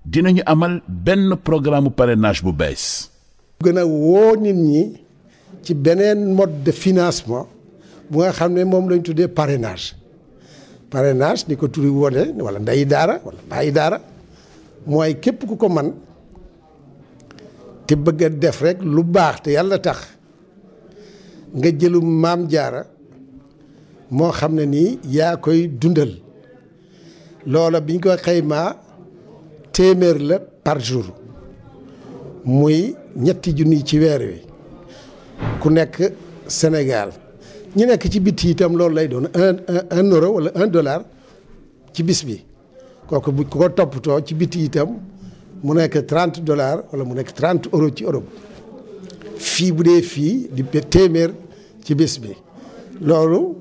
dinañu amal benn programme parrainage bu bees. gën a woo nit ñi ci beneen mode de financement bu nga xam ne moom lañ tuddee parrainage parrainage ni ko turi wone wala ndeyi daara wala bàyyi daara mooy képp ku ko man te bëgg a def rek lu baax te yàlla tax nga jëlum maam jaara moo xam ne nii yaa koy dundal loola biñ ko xaymaa téeméer la par jour muy ñetti junni ci weer wi ku nekk Sénégal ñi nekk ci bitti itam loolu lay doon un un euro wala un dollar ci bis bi kooku bu ko toppatoo ci bitti itam mu nekk trente dollars wala mu nekk trente euro ci Europe fii bu dee fii di téeméer ci bis bi loolu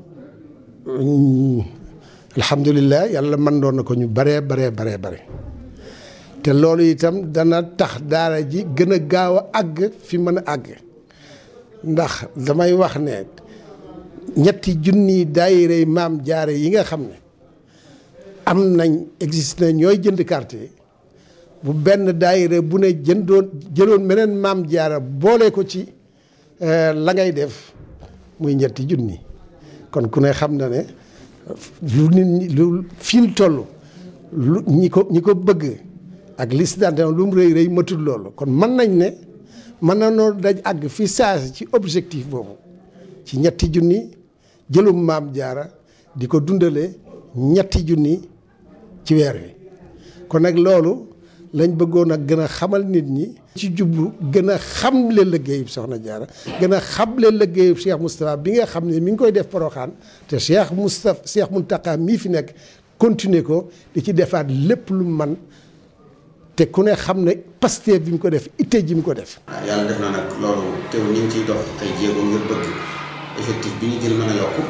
alhamdulilah yàlla mën doon na ko ñu baree baree baree bare te loolu itam dana tax daara ji gën a gaaw a àgg fi mën a àgg ndax damay wax ne ñetti junni daayirey maam jaare yi nga xam ne am nañ existe na ñooy jënd carte yi bu benn daayire bu ne jëndoon jëloon meneen maam jaara boole ko ci la ngay def muy ñetti junni kon ku ne xam na ne lu nit ñi lu fil toll lu ñi ko ñi ko bëgg ak liste d'adhésion lu mu rëy rëy matul loolu kon mën nañ ne mën na noo daj àgg fi saasi ci objectif boobu ci ñetti junni jëlum maam jaara di ko dundale ñetti junni ci weer wi kon nag loolu lañ bëggoon a gën a xamal nit ñi ci jublu gën a xamle liggéeyub soxna jaara gën a xamle liggéeyub Cheikh Moustapha bi nga xam ne mi ngi koy def poroxaan te Cheikh Moustapha Cheikh Mountakha mii fi nekk continuer ko di ci defaat lépp lu man te ku ne xam ne Pastef bi mu ko def itte ji mu ko def. waaw yàlla def na nag loolu teew ñu ngi ciy dox ay jéego ngir bëgg effectif bi ñu jël mën a yokku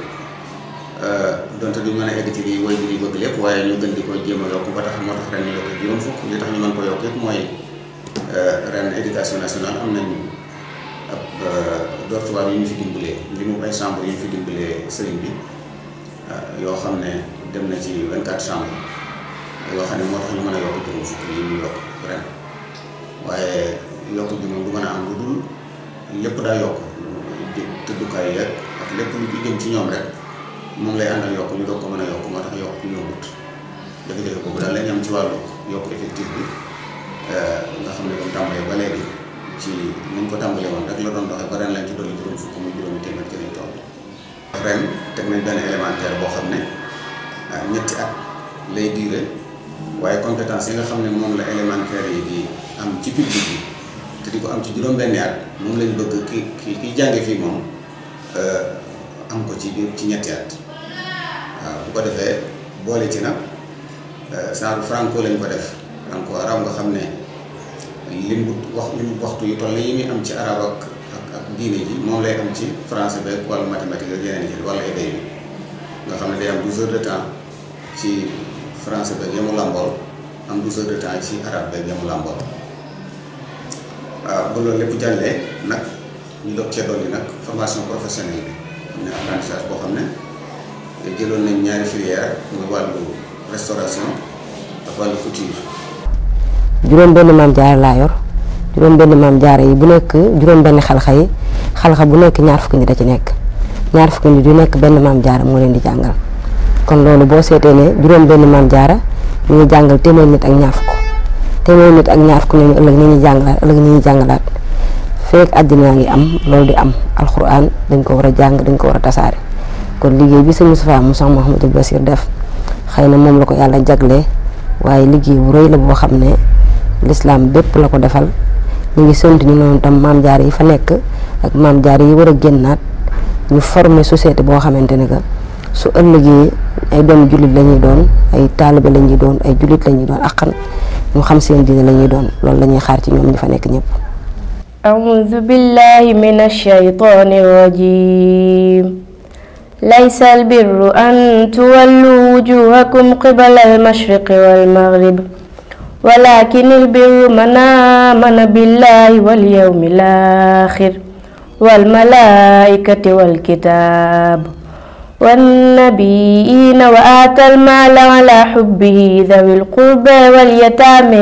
donte duñ mën a egg ci lii woy bi bëgg lépp waaye ñu gën di ko jéem a yokku ba tax moo tax ren ñu yokk juróom fukk li tax ñu mën ko yokk yëpp mooy ren éducation nationale am nañ ab dortoir yu ñu fi dimbalee li mu ay chambre yu ñu fi dimbalee sëriñ bi yoo xam ne dem na ci 24 chambre yoo xam ne moo tax ñu mën a yokk juróom fukk yi ñu yokk ren waaye yokk bi moom du mën a am lu dul lépp daa yokk tëddukaay yeeg ak lépp lu ci jëm ci ñoom rek moom lay àndal yokk ñu doog ko mën a yokk moo tax yokk ñu yombut jafe-jafe boobu daal lañ am ci wàllu yokk effectif bi nga xam ne comme tàmbalee ba léegi ci niñ ko tàmbalee woon rek la doon doxee ba ren lañ ci dolli juróom fukk muy juróomi téeméer ci lañ toll ren teg nañ benn élémentaire boo xam ne ñetti at lay diire waaye compétence yi nga xam ne moom la élémentaire yi di am ci public bi te di ko am ci juróom-benni at moom lañ bëgg ki ki kiy jànge fii moom am ko ci biir ci ñetti at waaw bu ko defee boole ci nag genre franco lañ ko def franco arab nga xam ne lim bu wax lim waxtu yu toll yi muy am ci arab ak ak ak diine ji moom lay am ci français beeg wàllu mathématique ak yeneen yi wala éday bi nga xam ne day am 12 heures de temps ci français beeg yamu làmbool am 12 heures de temps ci arabe beeg yamu làmbool waaw ba loolu lépp jàllee nag ñu doog cee dolli nag formation professionnelle bi am na apprentissage boo xam ne jëloon nañ ñaari filière muy wàllu restauration ak wàllu couture. juróom benn maam jaara laa yor juróom benn maam jaara yi bu nekk juróom benn xalxa yi xalxa bu nekk ñaar fukki nit a ci nekk ñaar fukki nit yu nekk benn maam jaara moo leen di jàngal kon loolu boo seetee ne juróom benn maam jaara ñu ngi jàngal téeméer nit ak ñaar fukk téeméer nit ak ñaar fukk ñooñu ëllëg ni ñuy jàngalaat ëllëg ni ñuy jàngalaat feek àddina ngi am loolu di am alxuraan dañ ko war a jàng dañ ko war a tasaare kon liggéey bi sëñ Moustapha Moussa Mouhamadou Bassir def xëy na moom la ko yàlla jaglee waaye liggéey bu rëy la boo xam ne lislaam bépp la ko defal ñu ngi sant ñu noonu tam maam jaar yi fa nekk ak maam jaar yi war a génnaat ñu former société boo xamante ne que su ëllëgee ay doomu jullit la ñuy doon ay taalibe la ñuy doon ay jullit la ñuy doon akkan ñu xam seen diine la ñuy doon loolu la ñuy xaar ci ñoom ñi fa nekk ñëpp أعوذ بالله من الشيطان الرجيم ليس البر أن تولوا وجوهكم قبل المشرق والمغرب ولكن البر من آمن بالله واليوم الآخر والملائكة والكتاب والنبيين وآتى المال على حبه ذوي القربى واليتامى